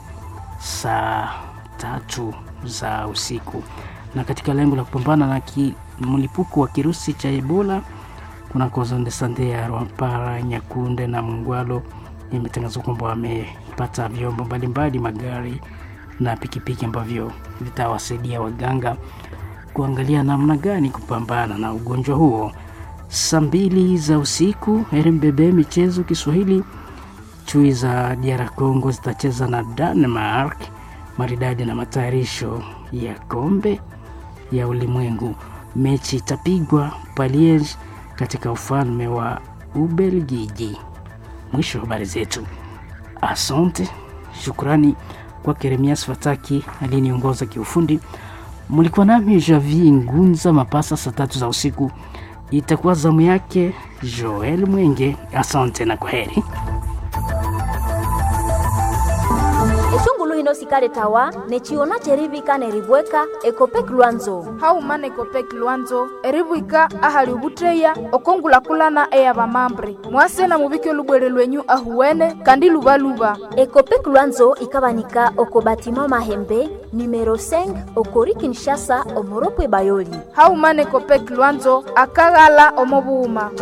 saa tatu za usiku. Na katika lengo la kupambana na ki, mlipuko wa kirusi cha Ebola kunako zone de sante ya Rwampara, Nyakunde na Mungwalo imetangazwa kwamba wamepata vyombo mbalimbali, magari na pikipiki ambavyo vitawasaidia waganga kuangalia namna gani kupambana na ugonjwa huo. Saa mbili za usiku, RMBB michezo Kiswahili, chui za DR Congo zitacheza na Denmark maridadi na matayarisho ya kombe ya ulimwengu. Mechi itapigwa Paliege katika ufalme wa Ubelgiji. Mwisho wa habari zetu. Asante, shukrani kwa Keremias Fataki aliyeniongoza kiufundi. Mlikuwa nami Javi Ngunza Mapasa, saa tatu za usiku itakuwa zamu yake Joel Mwenge. Asante na kwaheri. eshungulu hino sikale tawa nechiona cherivika neribweka ekopek lwanzo haumana ekopek lwanzo eribwika ahali ubutreya okongulakulana eya bamambre mwasena mubike olubwere lwenyu ahuwene kandi lubaluba ekopek lwanzo ikabanika oko batima mahembe numero 5 okori kinshasa omoropwe bayoli haumana ekopek lwanzo akaghala omobuuma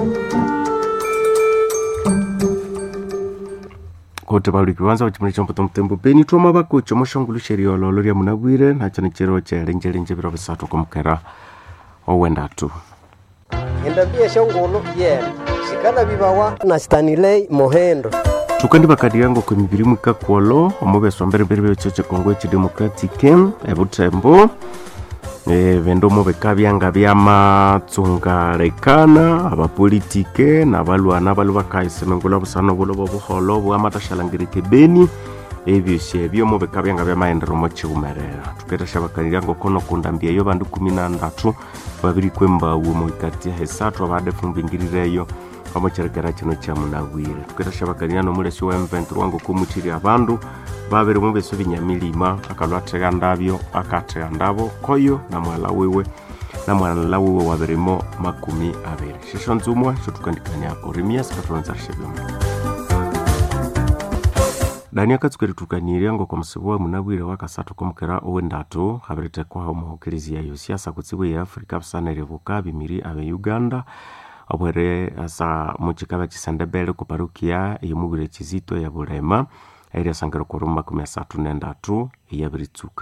kote balwiki banza bachimuli chompoto mutembo beni twoma bakucho moshongulu sheria ololo lya munabwire nacho nichero chelenjelenje biro bisatu kumukera owendatu endabia shongolo yena shikala bibawa na stanilei mohendo tukandi bakadi yango kwemibiri mwika kwolo omubeso mbere mbere byo choche kongo echi democratic ebutembo e, vendomo vikavya nga vyamatsungalekana abapolitike nabalwana bali bakaisemengula busano bulo bobuholo bwamatashalangirike beni ebyosi ebyo mo bikabya nga byamaendero mo chiumerera tuketeshabakanirya ngokono kundambieyo bandu kumi na ndatu babiri kwembawu mu ikati ya hesatu abade fumbingirireyo omucherekera kino kya munagwire tuketeshabakanirya nomulesi wa M23 wangu kumuchiri abandu babiri mu beso binyamilima akalwathega ndabyo akathega ndabo koyo na mwala wiwe na mwala wiwe wabirimo makumi abiri shesho nzumwa shotukandikania orimias katulonzarishe dani akatsukeritukanirie ngo komusibu munabwire wakasatu komukera owendatu habiretekwaho muhukiriziya yo siasa kutsibu ya afrika busanere buka bimiri abe uganda obwere asa muchikaba chisendebele kuparukia eyomubwire chizito ya bulema eri asangire korumu makumi asatu nendatu eyabiritsuka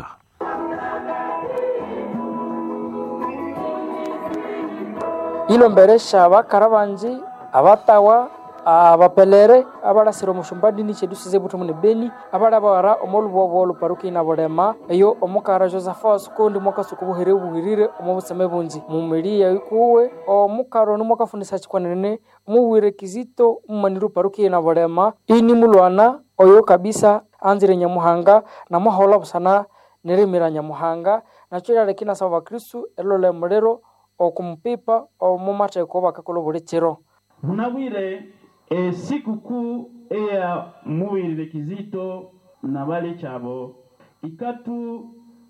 ilomberesha abakara banji abatawa abapelere abalasira omushumba dini chedusize butumu ne beni abalabawara omolubobo oluparuki na bulema eyo omukara josephat kundi mwakasuku buhere buhirire omu buseme bunji mumili yaikuwe omukaro nimwakafundisa chikwanene omuwire kizito mumani luparuki na bulema ini mulwana oyo kabisa anzire nyamuhanga namwahola busana neremera nyamuhanga nacho lyaleki nasaba bakristu elolo emulero okumupipa omumateko bakakola buli chiro munabwire e sikukuu eya muwirire kizito na bale kyabo ikatu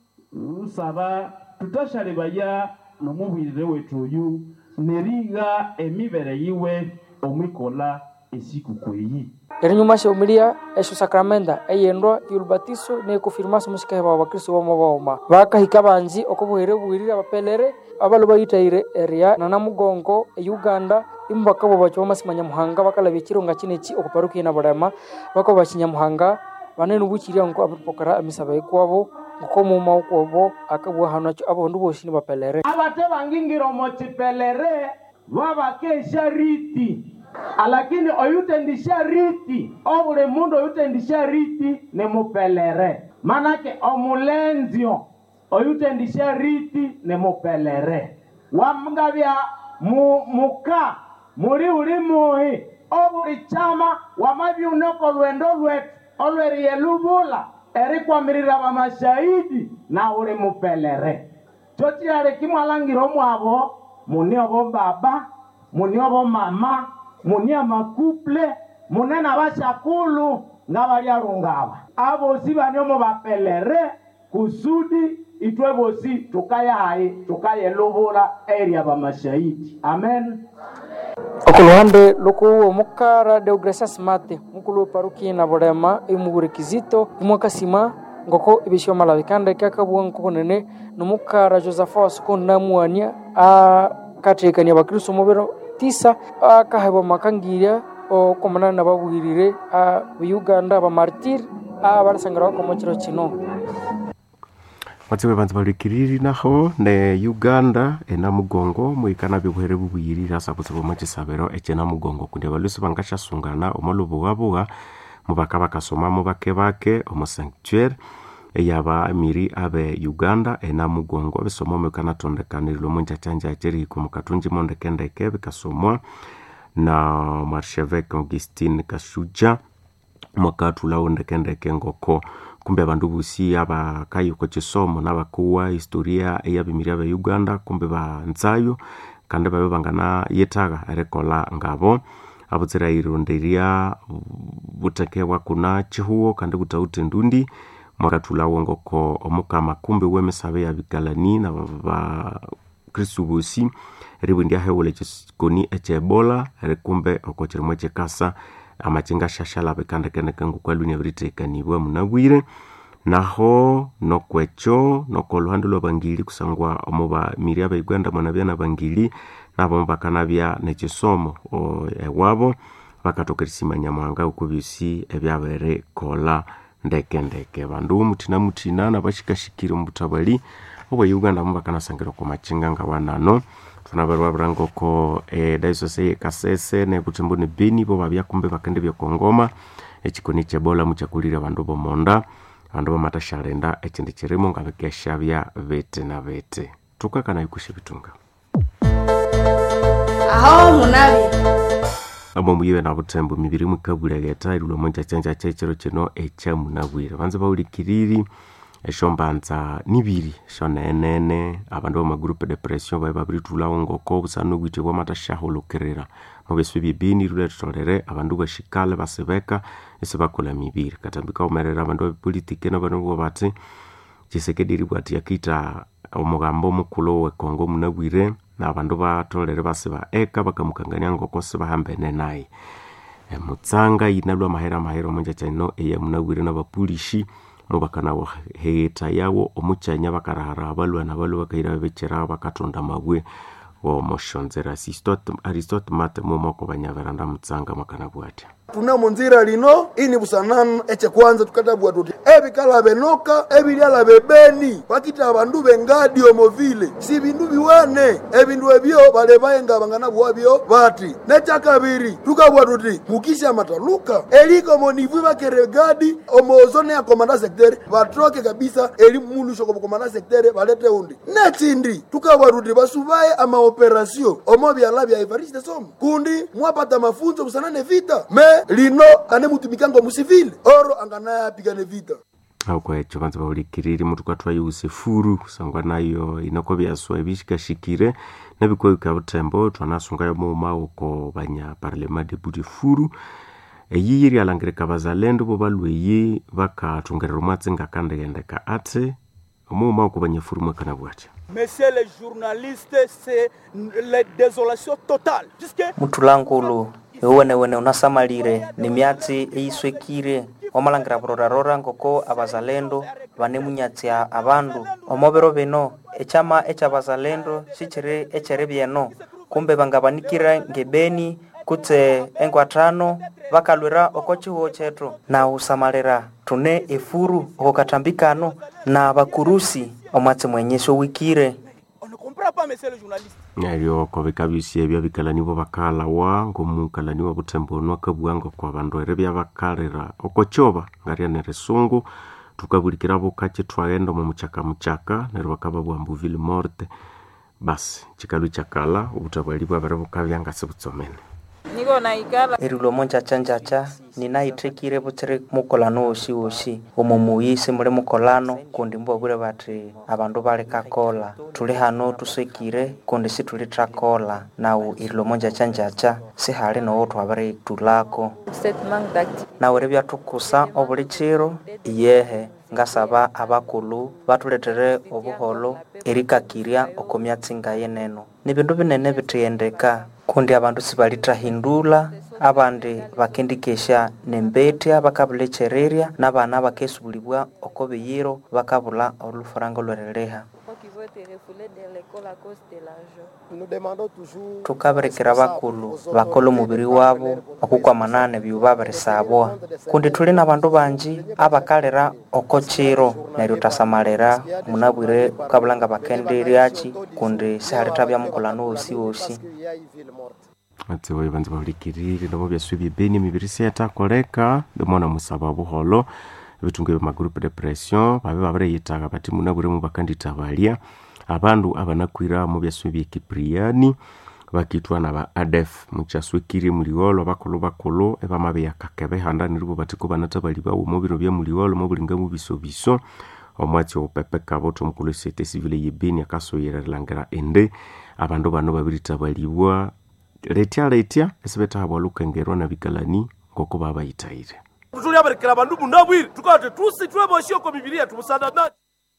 lusaba tutashalebaya nomubwirire wetu oyu neriga emibere yiwe omwikola esikukuu eyi erinyuma sheumilia esho sakramenta eyendwa yulubatiso nekufirmasa omushikahe baba bakristo bomo baoma bakahika banji okobuhere bwirire abapelere abalo bayitaire eria nanamugongo euganda imu bakabo bacho bamasima nyamuhanga bakalabya echironga chinechi okuparukia na bulema bakabo bachi nyamuhanga banene buchiria ngo abapokera emisaba ekwabo ngokomuma okwabo akabwa hano acho abondu boshi nibapelere abate bangingira omochipelere babakesha riti alakini oyutendisha riti obuli mundu oyutendisha riti ni mupelere manake omulenzio oyutendisha riti ni mupelere wamgabya mu, muka muli uli muhi obuli chama wamabyuneko lwendo lwetu olweriye lubula erikwamirira bamashahidi na uli mupelere chochilale kimwalangira omwabo muni obo baba muni obo mama muni amakuple mune na bashakulu nga bali alungaba abosi bani omo bapelere kusudi itwe bosi tukayaye tukayelubula eri abamashahidi amen okuluhande lokuwa omukara deogratias mate mukulu weparuki na bulema emuwure kizito imwakasima ngoko ebisio malabikanda kyakabua nkokonene nomukara josephat sikundi namuania akathekania bakristo mubiro tisa akahebwa makangirya okomanana na babwirire a uganda bamartir abalasangira bakomo chiro kino batsiwe banza balikiriri naho ne uganda enamugongo mwikana byobuhere bubuyirire asa kutsibu mukisabiro ekyenamugongo kundi abalusi bangashyasungana omolubugabuga mubaka bakasomamo bake bake omu sanctuaire eyabamiri abe uganda enamugongo bisomo bikanatondekanirwa omu njacanjaca erihika omu katunji mondekendeke bikasomwa na marshevek augustine kashuja mwakathulawo ndekendeke ngoko kumbe abandu bosi abakayiko kisomo nabakuwa historia eyabimiri abe uganda kumbe banzayo kandi babe bangana yethaga erikola ngabo abutsira ironderya butekebwa kuna chihuo kandi butawute ndundi mwakathulawo ngoko omukama kumbe wemisabe yabikalani na bakristu bosi eribwendia hewula ekikoni ekyebola erikumbe oko kirimo ekikasa amakinga shashalaba ekandekendeke ngokwalwini abiritekanibwa munabwire naho nokwekyo nokoluhande lwabangili kusangwa omuba miri abaigwanda mwanabya nabangili nabo bakanabya nekisomo ewabo bakatoka erisima nyamuhanga uko byosi ebyabere kola ndekendeke bandu muthina muthina nabashikashikire omu butabali obwa uganda mu bakanasangira oko makinga nga wanano thunabere babiranga oko e, diocese yekasese nebuthembo ne beni bo babya kumbe bakende byokongoma ekikoni kyebola mukyakulire abandu bomonda abandu bamatashalenda ekindi kirimo nga bikeshabya bete na bete tukakana ikushe bitunga aho munabi amo muyiwe na butembo mibiri mukabulegeta ilulwa monja chanja chechero chino echa munabwire banze baulikiriri eshombanza nibiri shonenene abandu bamagrupe depression bae babiritulawo ngoko busana bwite bwamatashahulukerera mubeswe bibini rule tutolere abandu bashikale basebeka ese bakola mibiri katambika umerera abandu bapolitike nabandu bo bati chisekedi bwati yakita omugambo omukulo wekongo munabwire na abandu batolere base baeka bakamukangania ngoko sibahambene naye emutsanga inalwa mahera mahera omonja chaino eya munabwire nabapulishi mubakana heta yawo omuchanya bakarahara abalwana balo bakaira bebechera bakatonda mabwe womoshonzera aristote mate mumoko banyaveranda mutsanga makana bwatya tunamo nzira lino ini busanano eche kwanza tukatabwa tuti ebikala benoka ebilyala bebeni bakita abandu bengadi omo vile si bindu biwane ebindu ebyo bale bayenga bangana bwabyo bati nekyakabiri tukabwa tuti mukisha mataluka eliko monivwi bakere gadi omo zone ya komanda sektere batroke kabisa eli mulusho komo komanda sektere balete undi nechindi tukabwa tuti basubaye amaoperasio omo byala bya Evariste Somo kundi mwapata mafunzo kusanane vita me lino ane mutumikango musivile oro anganayapigane vita auko echo banza baulikiriri mutu kwatwayuse furu kusangwa nayo inoko byaswa ebishikashikire nebikoika butembo twanasungayo muma uko banya parlema deputy furu eyiyi ryalangirika bazalendo bo balweyi bakathungerera omwatsinga kandegendeka ate omuma uko banya furu mwakana bwatya Messieurs les journalistes, c'est la désolation totale. Puisque mutulankulu iwenewene unasamalire ni myatsi eiswekire omalangira burorarora ngoko abazalendo banemunyatsya abandu omobero bino ekyama ekyabazalendo sikyiri ekyeri byeno kumbe bangabanikira ngebeni kutse engwathano bakalwira oko chihuo chetu na usamalira tune efuru oko katambikano na bakurusi omwatsi mwenyesi owikire comprends pas, messieurs les journalistes. neryo kobikabisya ebyo bikalani bo bakalawa ngomukalani wa butembo nwakabwanga kwa bandu ere byabakalira okokyoba ngaryanere sungu tukabulikira bukache twaghenda omu muchaka muchaka neryo bakaba bwambu ville morte basi chikalu chakala obutabwali bwabere bukabya ngasi butsomene niko naikala erilwa monjacha-njacha ninaithekire butsiri mukolano wosi wosi omo muyisi muli mukolano kundi mbwabwire bati abandu bali kakola tuli hano tusekire kundi situli trakola nawu erilwa monjacha-njacha sihali nowo twabiri tulako statement d'activité nawu eri byathukusa obuli chiro iyehe ngasaba abakulu batuletere obuholo erikakirya oko myatsinga yeneno ni bindu binene bitiyendeka kundi abandu sibalitahindula abandi bakendikesha nembetya bakabulechererya n'abana bakesubulibwa oko biyiro bakabula olufaranga olwereleha qui vont être refoulés de l'école à cause de l'argent. Nous demandons toujours tukaberekera bakulu bakola omubiri wabo okukwamanana ebyo babirisabwa kundi tuli n'abandu banji abakalira oko chiro neryo tasamalira munabwire ukabulanga bakenderyaki kundi sihalithabya mukolano wosi wosi atiwo banza bahulikirire nobo byaswe byebeni emibiri siyatakoleka ndimona musaba buholo ebitungu ebyo magroupe de pression babe babireyitaga bati munabwire mu bakanditabalya abandu abanakwira mu byaswe byekipriani bakitwa na ba adef mukyaswekire muliolo bakulu bakulu ebamabeyakakebe handa niribo batiko banatabali bawo mu biro bya muliolo mu bulinga mu bisobiso omwatsi opepe kaboto omukulu esete sivile yebeni akasoyererlangira ende abandu bano babiritabalibwa letya letya esibetahabwa lukengerwa na bikalani ngoko babayithaire tuliaberekera bandu munabwire tukati tusi tweboshiyoko mibiri yetu musadana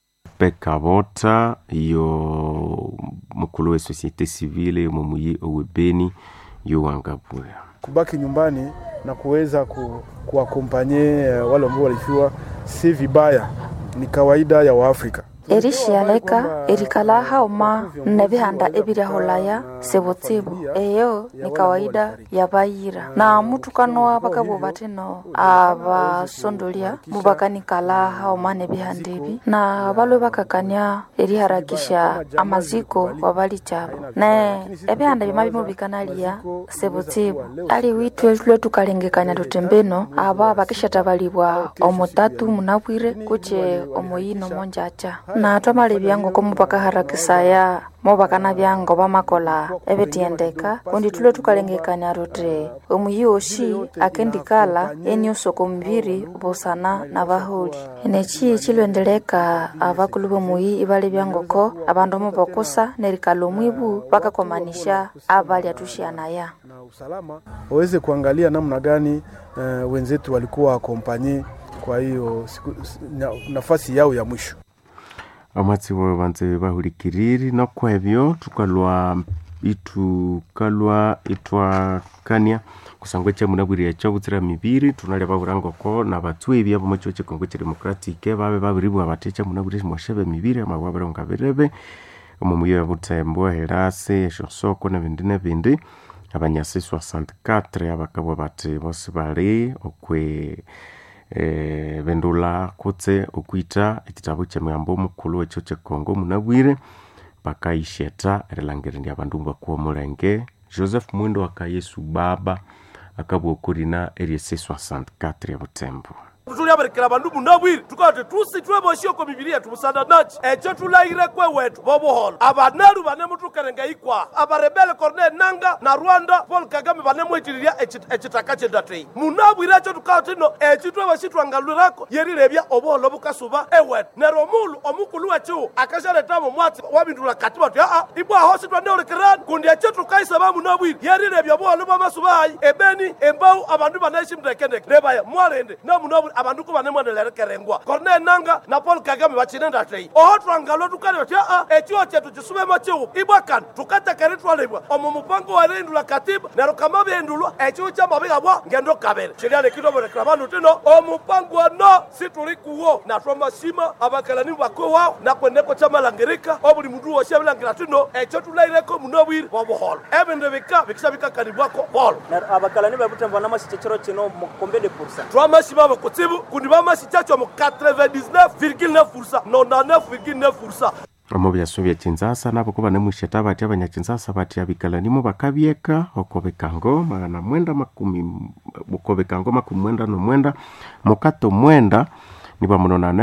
pekabota yo mukulu we societe civile mumuyi owebeni yowangabura kubaki nyumbani na kuweza ku, kuwakompanye uh, wale ambao walifiwa si vibaya, ni kawaida ya Waafrika. erishialeka erikala hauma nnebihanda ebiryaholaya sebutsibu eyo ni kawaida ya bayira na mutukanoa bakabo batino abasondolya mubakanikala hauma nebihanda ebi na balwe bakakania eriharakisha amaziko wabali chabo ne ebihanda bima bimubikanalya sebutsibu ali witwe lwe tukalengekanya tutembeno aba bakishatabalibwa omutatu munabwire kuche omoyino monjacha na twamali byango ko mupaka harakisaya mobakana byango bamakola ebitiendeka kundi tule tukalengekania rote omuyi oshi akendikala eni usoko mubiri busana na bahuli eneki chilwendeleka abakulu bomuyi ibali byangoko abandu mobokusa nerikala omwibu bakakomanisha abali atushianaya usalama waweze kuangalia namna gani uh, wenzetu walikuwa akompanye kwa hiyo siku, na, nafasi yao ya mwisho amatsibo banze bahulikiriri nokwebyo tukalwa itukalwa itwakania kusangwa kyamunabwire ekyo butsira mibiri tunalia baburangoko na batwebi abo mukyo kyekongo kidemokratike babe babiribwa bati kyamunabwire mwashebe mibiri amabwa baronga birebe omu muyo ya butembo herase eshosoko nebindi nebindi abanyasi 64 abakabwa bati bose bali okwe eh, bendula kutse okwita ekitabo kyemigambo omukulu ekyo kyekongo munabwire bakaisheta erilangirania abandu bakuwa omulenge joseph mwindo akayesu baba akabwa okurina eryese 64 ya butembo tuliabarikira bandu munabwire tukati tusi tweboshio bibilia tumusanda nachi echo tulaire kwe wetu bobuholo abaneru banemutukerenga ikwa abarebele cornel nanga na rwanda paul kagame banemwitiriria echitaka chedatei munabwire echo tukati no echi tweboshi twangalwirako yerirebya obuholo bukasuba ewetu nero omulu omukulu wechiwu akasharetamo mwatsi wabindula kati bati aa ibwaho sitwaneolekerani kundi echo tukaisaba munabwire yerirebya obuholo bwamasubayi ebeni embau abandu banaishi mndekendeke nebaya mwalende namunabwire abandu ko banemwanelerekerengwa cornel nanga na paul kagame bachinenda tei oho twangalo tukale oti aa echiwo chetu chisubemo chiwu ibwakani tukatekeri twalebwa omu mupango warendula katiba nero kama bendulwa echiwu kyamabiga bwa ngendo kabere chiliane kitoborekera bandu tino omupango ano situli kuwo natwamashima abakalani bakwe wao nakwendeko kyamalangirika obuli mundu wosi abilangira tino ekyo tulaireko munobwire bwobuholo ebindu bika bikisa bikakanibwako bolo abakalani babutembo namasichechero kino mukombe de poursa twamashima abo kutsibu kundi bamasichacho mu 99,9 99,9 omo byaso bya kinzasa nabo ko banemusheta bati abanyakinzasa bati abikalanimu bakabyeka okobekango magana mwenda makumi okobekango makumi mwenda nomwenda mukato mwenda niba muno na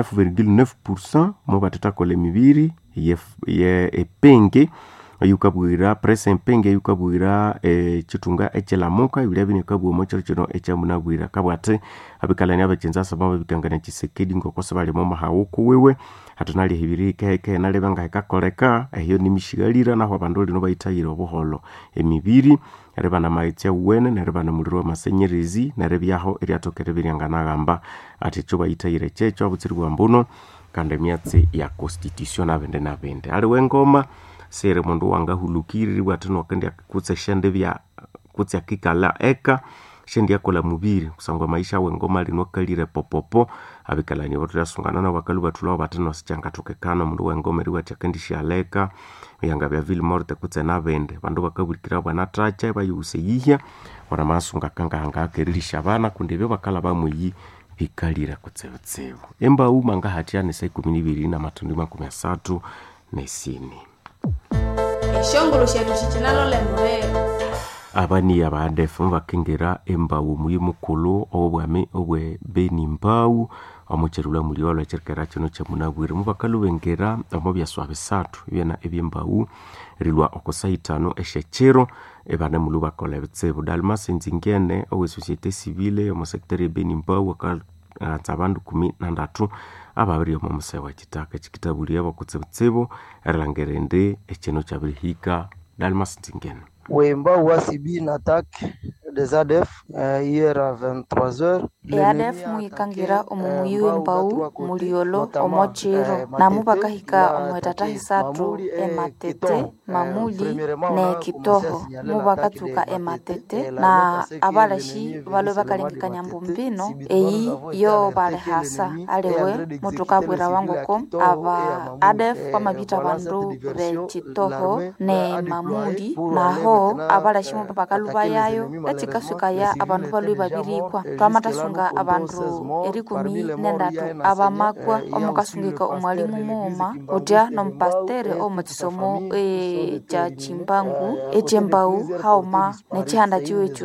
9,9 mo batetakola emibiri ye, ye epenge eyukabwira presa empenge eyukabwira ekitunga ekyelamuka ibilia bino ekabwoma kiro kino ekyamunabwira kabwate abikalani abekinzasa baba bikangania kisekedi ngokose bali momahawuku wiwe hatunali hibiri keheke nalebe nga hekakoleka ehiyo nimishigalira naho abandu lino bayitayire obuholo emibiri nereba na maghetse uwene nereba na muliro wamasenyerezi nerebyaho eryatokere biryanganagamba ati ekyo bayitayire kyekyo abutsiri bwa mbuno kandi emyatsi ya constitution nabende nabende aliwe ngoma sere mundu wangahulukiriri bwati nokendi kutse shende bya kutse akikala eka shendi yakola mubiri kusangwa maisha wengoma linokalire popopo abikalani batu yasungana na bakalu batulao batino sichangatokekana mundu wengoma eri wachakendi shaleka yanga bya ville morte kutse nabende bandu bakabulikira bwana tracha bayuse yihya wana masunga kanga hanga akerilisha bana kundi byo bakala bamwiyi bikalira kutsebutsebu embau manga hatiani sa ikumi nibiri na matundi makumi asatu nesini eshongolo shetu shicinalolembulelo abani abadefu bakengera embawu muyi mukulu obwami obwe beni mbau omucherula muliolo echerikera kino kyamunabwire mubakalu bengera omo byaswa bisatu byena ebyembawu rilwa okusaitano eshechero ebane mulu bakola ebitsibu dalmas nzingene owe societe civile omusekitari ebeni mbau akatsa abandu kumi nandatu ababiri omo musaya wa kitaka ekikitabuliabo kutsibutsibu erilangire ndi ekino kyabirihika dalmas nzingene wemba wasibi na attaque des ADF euh, hier à 23h eadef muyikangira omu muyi w'embau muliolo omo chiro namu bakahika omu etata hisatu ematete mamuli ne kitoho mu bakatsuka ematete na abalashi balwe bakalengekanya mbumbino eyi yo balehasa aliwe mutukabwira wangoko aba adef bamabita bandu bekitoho ne mamuli naho abalashi mu bakaluba yayo ekikasukaya abandu balwe babirikwa twamatasunga abandu erikumi nendatu abamakwa omukasungika omwalimu muuma kutya nomupastere omukisomo ekya chimbangu ekyembau hauma nechihanda chiwe